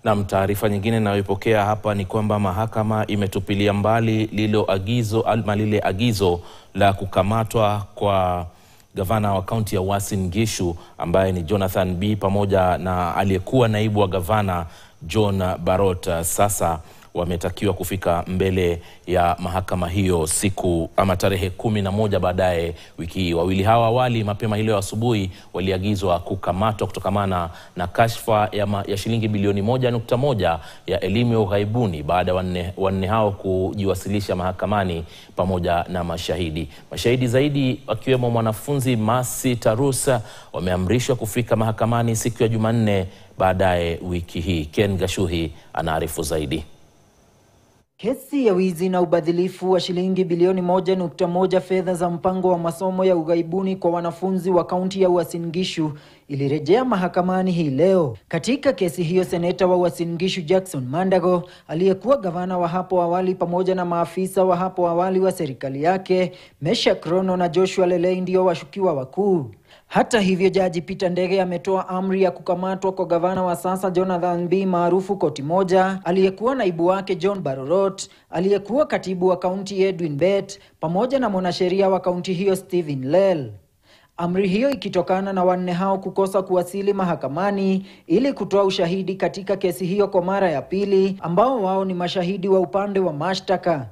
Nam, taarifa nyingine inayoipokea hapa ni kwamba mahakama imetupilia mbali lilo agizo ama lile agizo la kukamatwa kwa gavana wa kaunti ya Uasin Gishu ambaye ni Jonathan B pamoja na aliyekuwa naibu wa gavana John Barot. Sasa wametakiwa kufika mbele ya mahakama hiyo siku ama tarehe kumi na moja baadaye wiki hii. Wawili hawa awali mapema hii leo asubuhi waliagizwa kukamatwa kutokamana na kashfa ya, ma, ya shilingi bilioni moja nukta moja ya elimu ya ughaibuni baada ya wanne, wanne hao kujiwasilisha mahakamani pamoja na mashahidi. Mashahidi zaidi wakiwemo mwanafunzi Masi Tarusa wameamrishwa kufika mahakamani siku ya Jumanne baadaye wiki hii. Ken Gashuhi anaarifu zaidi. Kesi ya wizi na ubadhilifu wa shilingi bilioni moja nukta moja fedha za mpango wa masomo ya ughaibuni kwa wanafunzi wa kaunti ya Uasin Gishu ilirejea mahakamani hii leo. Katika kesi hiyo, seneta wa Uasin Gishu Jackson Mandago, aliyekuwa gavana wa hapo awali, pamoja na maafisa wa hapo awali wa serikali yake, Meshak Rono na Joshua Lelei ndio washukiwa wakuu. Hata hivyo, jaji Peter Ndege ametoa amri ya kukamatwa kwa gavana wa sasa Jonathan B maarufu Koti Moja, aliyekuwa naibu wake John Barorot, aliyekuwa katibu wa kaunti Edwin Bet, pamoja na mwanasheria wa kaunti hiyo Stephen Lel. Amri hiyo ikitokana na wanne hao kukosa kuwasili mahakamani ili kutoa ushahidi katika kesi hiyo kwa mara ya pili, ambao wao ni mashahidi wa upande wa mashtaka.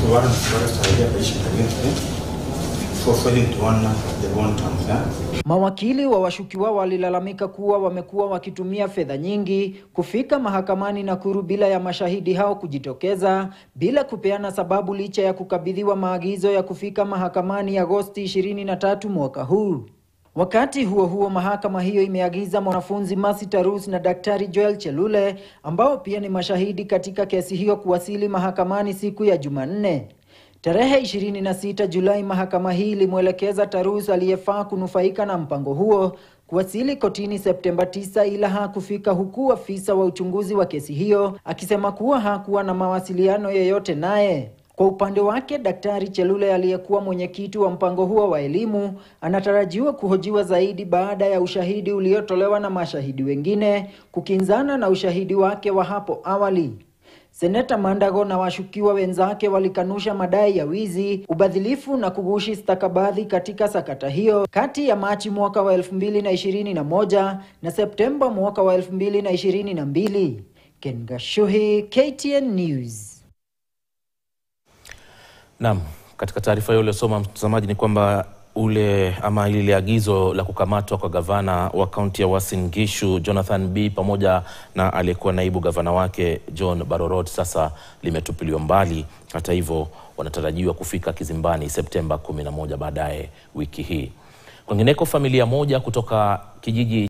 Mawakili wa washukiwa walilalamika kuwa wamekuwa wakitumia fedha nyingi kufika mahakamani Nakuru bila ya mashahidi hao kujitokeza bila kupeana sababu, licha ya kukabidhiwa maagizo ya kufika mahakamani Agosti 23 mwaka huu. Wakati huo huo, mahakama hiyo imeagiza mwanafunzi Masi Tarus na Daktari Joel Chelule ambao pia ni mashahidi katika kesi hiyo kuwasili mahakamani siku ya Jumanne. Tarehe 26 Julai, mahakama hii ilimwelekeza Tarus aliyefaa kunufaika na mpango huo kuwasili kotini Septemba 9 ila hakufika, huku afisa wa uchunguzi wa kesi hiyo akisema kuwa hakuwa na mawasiliano yeyote naye. Kwa upande wake, Daktari Chelule aliyekuwa mwenyekiti wa mpango huo wa elimu anatarajiwa kuhojiwa zaidi baada ya ushahidi uliotolewa na mashahidi wengine kukinzana na ushahidi wake wa hapo awali. Seneta Mandago na washukiwa wenzake walikanusha madai ya wizi, ubadhilifu na kugushi stakabadhi katika sakata hiyo kati ya Machi mwaka wa 2021 na Septemba mwaka wa 2022. Ken Gashuhi, KTN News. Naam, katika taarifa hiyo uliosoma mtazamaji, ni kwamba ule ama lile agizo la kukamatwa kwa gavana wa kaunti ya Uasin Gishu Jonathan B pamoja na aliyekuwa naibu gavana wake John Barorot sasa limetupiliwa mbali. Hata hivyo, wanatarajiwa kufika kizimbani Septemba 11 baadaye wiki hii. Kwingineko, familia moja kutoka kijiji